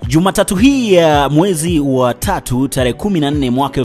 Jumatatu hii ya mwezi wa tatu tarehe 14 mwaka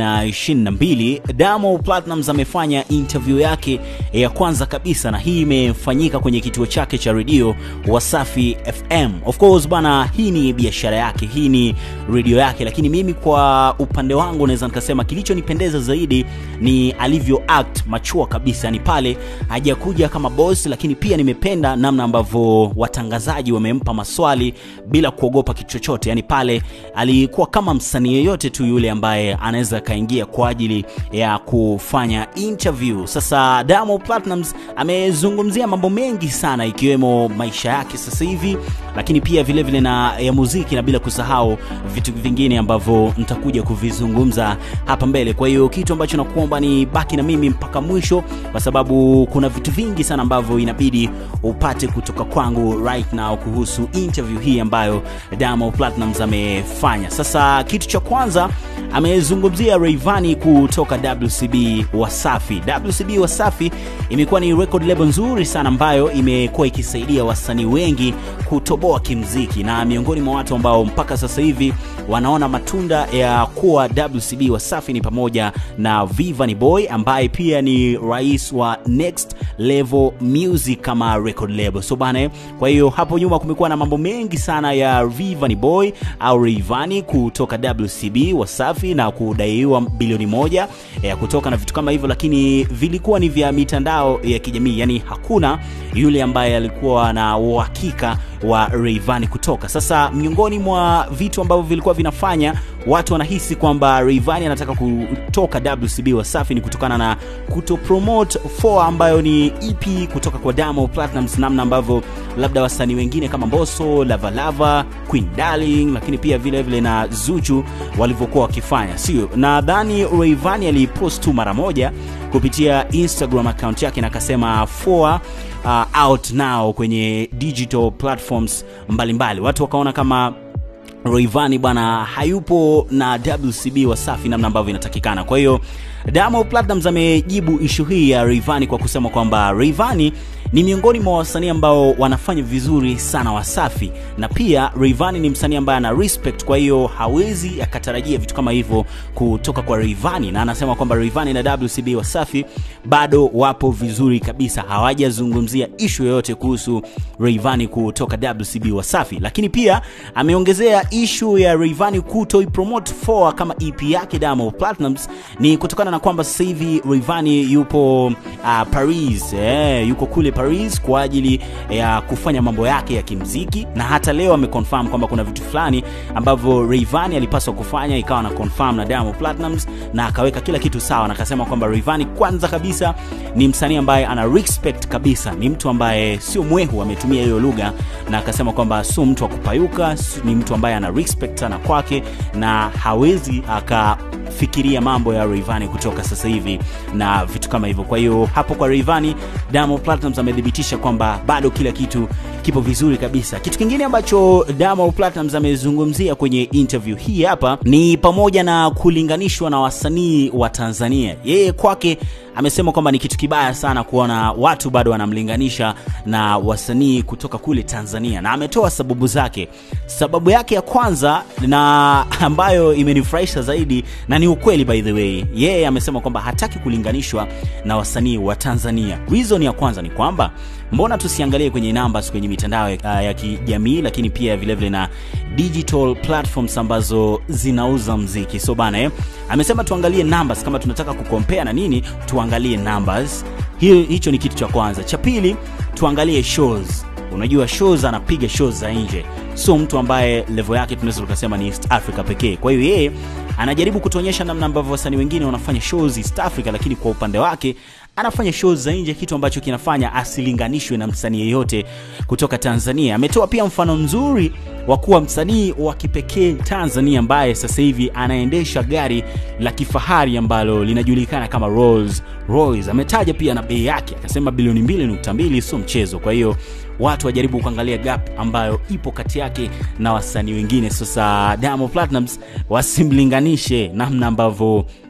2022 Diamond Platnumz amefanya interview yake ya kwanza kabisa, na hii imefanyika kwenye kituo chake cha redio Wasafi FM. Of course bana, hii ni biashara yake, hii ni redio yake, lakini mimi kwa upande wangu naweza nikasema kilichonipendeza zaidi ni alivyo act machua kabisa, yani pale hajakuja kama boss, lakini pia nimependa namna ambavyo watangazaji wamempa maswali bila kuogopa kitu chochote, yani pale alikuwa kama msanii yeyote tu yule ambaye anaweza akaingia kwa ajili ya kufanya interview. Sasa Diamond Platnumz amezungumzia mambo mengi sana, ikiwemo maisha yake sasa hivi, lakini pia vile vile na ya muziki, na bila kusahau vitu vingine ambavyo nitakuja kuvizungumza hapa mbele. Kwa hiyo kitu ambacho nakuomba ni baki na mimi mpaka mwisho, kwa sababu kuna vitu vingi sana ambavyo inabidi upate kutoka kwangu right now kuhusu interview hii ambayo Diamond Platnumz amefanya. Sasa kitu cha kwanza amezungumzia Rayvanny kutoka WCB Wasafi. WCB Wasafi imekuwa ni record label nzuri sana ambayo imekuwa ikisaidia wasanii wengi kutoboa kimziki, na miongoni mwa watu ambao mpaka sasa hivi wanaona matunda ya kuwa WCB Wasafi ni pamoja na Vanny Boy ambaye pia ni rais wa Next Level Music kama record label. So bana, kwa hiyo hapo nyuma kumekuwa na mambo mengi sana ya Vanny Boy au Rayvanny kutoka WCB Wasafi na kudaiwa bilioni moja ya kutoka na vitu kama hivyo, lakini vilikuwa ni vya mitandao ya kijamii, yani hakuna yule ambaye alikuwa na uhakika wa Rayvanny kutoka. Sasa miongoni mwa vitu ambavyo vilikuwa vinafanya watu wanahisi kwamba Rayvanny anataka kutoka WCB Wasafi ni kutokana na kuto promote 4 ambayo ni EP kutoka kwa Diamond Platnumz, namna ambavyo labda wasanii wengine kama Mbosso, Lava Lava, Queen Darling, lakini pia vile vile na Zuchu walivyokuwa wakifanya, sio? Nadhani Rayvanny alipost tu mara moja kupitia Instagram account yake na akasema 4 uh, out now kwenye digital platforms mbalimbali mbali. Watu wakaona kama Rayvanny bwana hayupo na WCB Wasafi namna ambavyo inatakikana. Kwa hiyo Diamond Platnumz amejibu ishu hii ya Rayvanny kwa kusema kwamba Rayvanny ni miongoni mwa wasanii ambao wanafanya vizuri sana Wasafi, na pia Rayvanny ni msanii ambaye ana respect, kwa hiyo hawezi akatarajia vitu kama hivyo kutoka kwa Rayvanny, na anasema kwamba Rayvanny na WCB Wasafi bado wapo vizuri kabisa, hawajazungumzia ishu yoyote kuhusu Rayvanny kutoka WCB Wasafi. Lakini pia ameongezea ishu ya Rayvanny kutoi promote 4 kama EP yake Diamond Platnumz ni kutokana na kwamba sasa hivi Rayvanny yupo uh, Paris eh, yuko kule Paris kwa ajili ya kufanya mambo yake ya kimziki, na hata leo ameconfirm kwamba kuna vitu fulani ambavyo Rayvanny alipaswa kufanya, ikawa na confirm na Diamond Platnumz na akaweka kila kitu sawa, na akasema kwamba Rayvanny kwanza kabisa ni msanii ambaye ana respect kabisa, ni mtu ambaye sio mwehu, ametumia hiyo lugha, na akasema kwamba sio mtu wa kupayuka, ni mtu ambaye ana respect sana kwake na hawezi akafikiria mambo ya Rayvanny kutoka sasa hivi na vitu kama hivyo. Kwa hiyo hapo kwa Rayvanny, Diamond Platnumz amethibitisha kwamba bado kila kitu kipo vizuri kabisa. Kitu kingine ambacho Diamond Platnumz amezungumzia kwenye interview hii hapa ni pamoja na kulinganishwa na wasanii wa Tanzania. Yeye kwake amesema kwamba ni kitu kibaya sana kuona watu bado wanamlinganisha na wasanii kutoka kule Tanzania, na ametoa sababu zake. Sababu yake ya kwanza na ambayo imenifurahisha zaidi na ni ukweli by the way, yeye amesema kwamba hataki kulinganishwa na wasanii wa Tanzania. Reason ya kwanza ni kwamba mbona tusiangalie kwenye numbers kwenye mitandao ya, ya kijamii, lakini pia vilevile vile na digital platforms ambazo zinauza mziki. So bana eh, amesema tuangalie numbers kama tunataka kukompea na nini, tuangalie numbers. Hiyo hicho ni kitu cha kwanza. Cha pili, tuangalie shows. Unajua shows, anapiga shows za nje, sio mtu ambaye level yake tunaweza tukasema ni East Africa pekee. Kwa hiyo yeye anajaribu kutuonyesha namna ambavyo wasanii wengine wanafanya shows East Africa, lakini kwa upande wake anafanya shows za nje, kitu ambacho kinafanya asilinganishwe na msanii yeyote kutoka Tanzania. Ametoa pia mfano mzuri wa kuwa msanii wa kipekee Tanzania ambaye sasa hivi anaendesha gari la kifahari ambalo linajulikana kama Rolls Royce. Ametaja pia na bei yake, akasema bilioni 2.2 sio mchezo. Kwa hiyo watu wajaribu kuangalia gap ambayo ipo kati yake na wasanii wengine. Sasa Diamond Platnumz wasimlinganishe namna ambavyo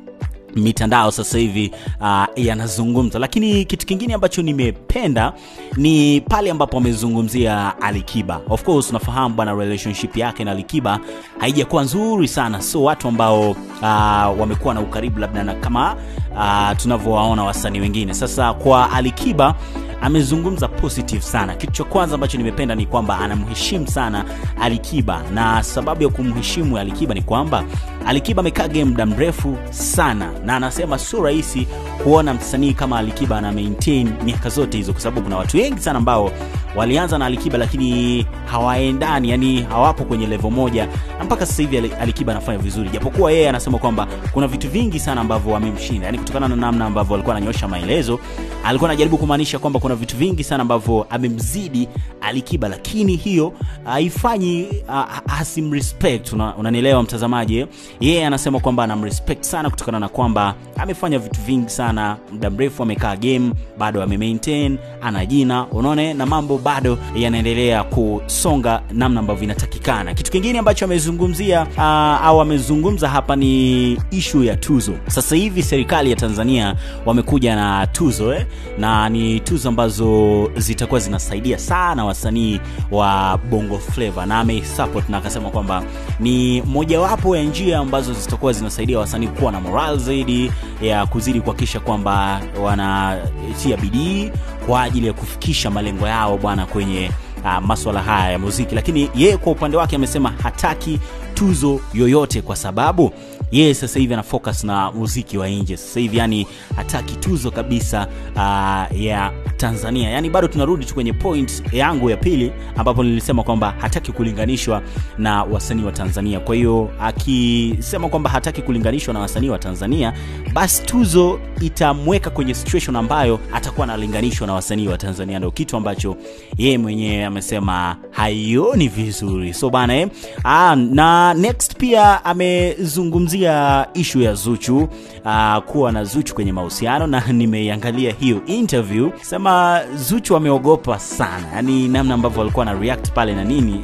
mitandao sasa hivi uh, yanazungumza lakini kitu kingine ambacho nimependa ni pale ambapo amezungumzia alikiba of course unafahamu bwana relationship yake na alikiba haijakuwa nzuri sana so watu ambao uh, wamekuwa na ukaribu labda na kama uh, tunavyowaona wasanii wengine sasa kwa alikiba amezungumza positive sana kitu cha kwanza ambacho nimependa ni kwamba anamheshimu sana alikiba na sababu ya kumheshimu alikiba ni kwamba alikiba amekaa game muda mrefu sana na anasema sio rahisi kuona msanii kama alikiba ana maintain miaka zote hizo kwa sababu kuna watu wengi sana ambao walianza na alikiba lakini hawaendani yani hawapo kwenye levo moja na mpaka sasa hivi Ali- alikiba anafanya vizuri japokuwa yeye anasema kwamba kuna vitu vingi sana ambavyo wamemshinda yani kutokana na namna ambavyo alikuwa ananyosha maelezo alikuwa anajaribu kumaanisha kwamba kuna vitu vingi sana ambavyo amemzidi alikiba lakini hiyo haifanyi uh, hasimrespect una, unanielewa mtazamaji eh? yeye anasema kwamba anamrespect sana kutokana na kwamba amefanya vitu vingi sana muda mrefu amekaa game bado amemaintain ana jina unaona eh? na mambo bado yanaendelea kusonga namna ambavyo inatakikana kitu kingine ambacho amezungumzia uh, au amezungumza hapa ni ishu ya tuzo sasa hivi serikali ya tanzania wamekuja na tuzo eh? na ni tuzo ambazo zitakuwa zinasaidia sana wasanii wa bongo flava na ameisupport na akasema kwamba ni mojawapo ya njia ambazo zitakuwa zinasaidia wasanii kuwa na moral zaidi ya kuzidi kuhakikisha kwamba wanatia bidii kwa ajili ya kufikisha malengo yao bwana kwenye uh, maswala haya ya muziki lakini yeye kwa upande wake amesema hataki tuzo yoyote kwa sababu yeye sasa hivi ana focus na muziki wa nje sasa hivi yani hataki tuzo kabisa uh, ya tanzania yani bado tunarudi tu kwenye point yangu ya pili ambapo nilisema kwamba hataki kulinganishwa na wasanii wa tanzania kwa hiyo akisema kwamba hataki kulinganishwa na wasanii wa tanzania basi tuzo itamweka kwenye situation ambayo atakuwa analinganishwa na wasanii wa tanzania ndio kitu ambacho yeye mwenyewe amesema haioni vizuri so bana eh? ah, na next pia amezungumzia ishu ya zuchu ah, kuwa na zuchu kwenye mahusiano na nimeiangalia hiyo interview sema zuchu ameogopa sana yani namna ambavyo alikuwa na react pale na nini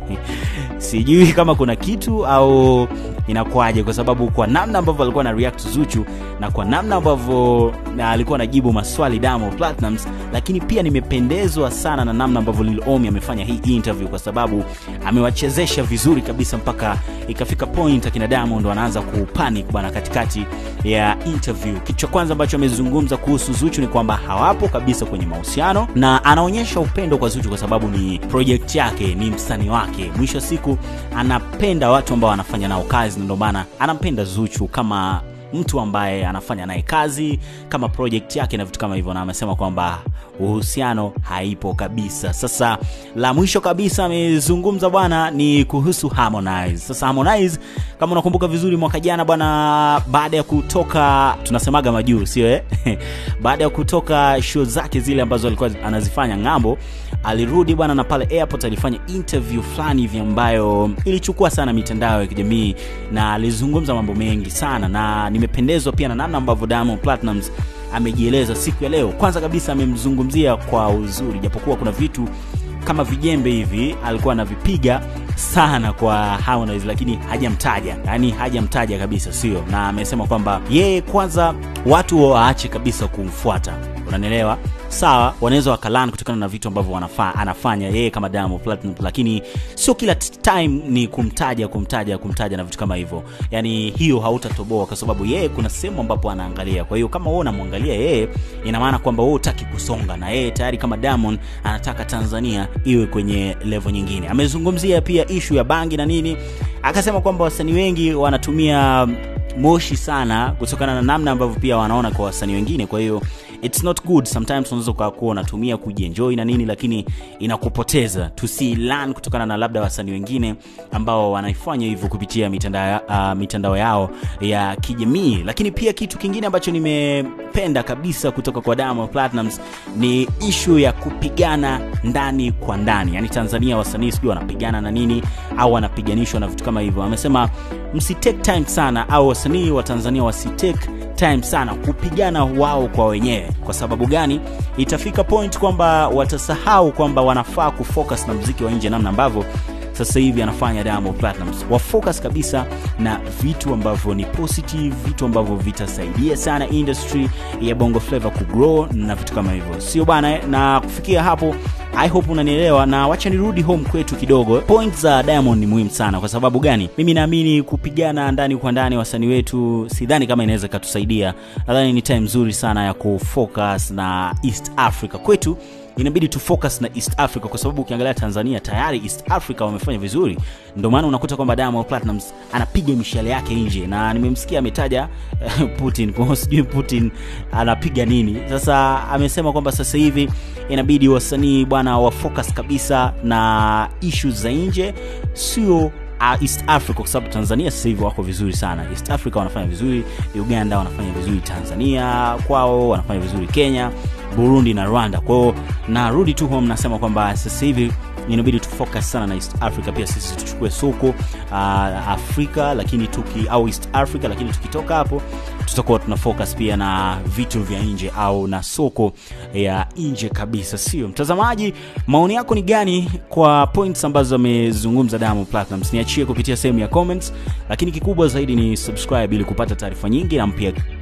sijui kama kuna kitu au inakuwaje kwa sababu kwa namna ambavyo alikuwa na react zuchu na kwa namna ambavyo na alikuwa anajibu maswali damo platinums lakini pia nimependezwa sana na namna ambavyo lil omi amefanya hii interview kwa sababu amewachezesha vizuri kabisa mpaka ikafika point akina diamond wanaanza kupanic bwana katikati ya interview kitu cha kwanza ambacho amezungumza kuhusu zuchu ni kwamba hawapo kabisa kwenye mahusiano na anaonyesha upendo kwa zuchu kwa sababu ni project yake ni msanii wake mwisho wa siku anapenda watu ambao anafanya nao kazi na ndio maana anampenda zuchu kama mtu ambaye anafanya naye kazi kama project yake na vitu kama hivyo na amesema kwamba uhusiano haipo kabisa sasa la mwisho kabisa amezungumza bwana ni kuhusu harmonize sasa harmonize kama unakumbuka vizuri mwaka jana bwana baada ya kutoka tunasemaga majuu sio eh? baada ya kutoka show zake zile ambazo alikuwa anazifanya ng'ambo alirudi bwana na pale airport alifanya interview fulani hivi ambayo ilichukua sana mitandao ya kijamii na alizungumza mambo mengi sana na nimependezwa pia na namna ambavyo Diamond Platnumz amejieleza siku ya leo kwanza kabisa amemzungumzia kwa uzuri japokuwa kuna vitu kama vijembe hivi alikuwa anavipiga sana kwa Harmonize lakini hajamtaja yani hajamtaja kabisa sio na amesema kwamba yeye kwanza watu waache kabisa kumfuata unanielewa sawa wanaweza wakalani kutokana na vitu ambavyo wanafa, anafanya yeye kama Diamond Platnumz lakini sio kila t- time ni kumtaja kumtaja kumtaja na vitu kama hivyo yani hiyo hautatoboa kwa sababu yeye kuna sehemu ambapo anaangalia kwa hiyo kama wewe unamwangalia yeye ina maana kwamba wewe utaki kusonga na yeye tayari kama Diamond anataka Tanzania iwe kwenye level nyingine amezungumzia pia ishu ya bangi na nini akasema kwamba wasanii wengi wanatumia moshi sana kutokana na namna ambavyo pia wanaona kwa wasanii wengine kwa hiyo it's not good sometimes unaweza ukakuwa unatumia kujienjoy na nini lakini inakupoteza tusilan kutokana na labda wasanii wengine ambao wanaifanya hivyo kupitia mitandao, uh, mitandao yao ya kijamii lakini pia kitu kingine ambacho nimependa kabisa kutoka kwa Diamond Platnumz ni ishu ya kupigana ndani kwa ndani yani tanzania wasanii sijui wanapigana na nini au wanapiganishwa na vitu kama hivyo amesema msitake time sana au wasanii wa tanzania wasitake time sana kupigana wao kwa wenyewe kwa sababu gani itafika point kwamba watasahau kwamba wanafaa kufocus na mziki wa nje namna ambavyo sasa hivi anafanya Diamond Platnumz. Wa focus kabisa na vitu ambavyo ni positive, vitu ambavyo vitasaidia sana industry ya Bongo Flava kugrow na vitu kama hivyo, sio bana? Na kufikia hapo I hope unanielewa, na wacha nirudi home kwetu kidogo. Point za Diamond ni muhimu sana. Kwa sababu gani? Mimi naamini kupigana ndani kwa ndani wasanii wetu, sidhani kama inaweza ikatusaidia. Nadhani ni time nzuri sana ya kufocus na East Africa kwetu inabidi tu focus na East Africa kwa sababu ukiangalia Tanzania tayari East Africa wamefanya vizuri, ndio maana unakuta kwamba Diamond Platnumz anapiga mishale yake nje, na nimemsikia ametaja Putin. Kwa hiyo sijui Putin anapiga nini sasa. Amesema kwamba sasa hivi inabidi wasanii bwana wa focus kabisa na issues za nje, sio East Africa kwa sababu Tanzania sasa hivi wako vizuri sana. East Africa wanafanya vizuri, Uganda wanafanya vizuri, Tanzania kwao wanafanya vizuri, Kenya, Burundi na Rwanda. Kwa hiyo narudi tu home, nasema kwamba sasa hivi inabidi tufocus sana na East Africa, pia sisi tuchukue soko uh, Afrika lakini tuki au East Africa, lakini tukitoka hapo tutakuwa tuna focus pia na vitu vya nje au na soko ya nje kabisa, sio mtazamaji? Maoni yako ni gani kwa points ambazo amezungumza Diamond Platnumz? Niachie kupitia sehemu ya comments, lakini kikubwa zaidi ni subscribe ili kupata taarifa nyingi na mpya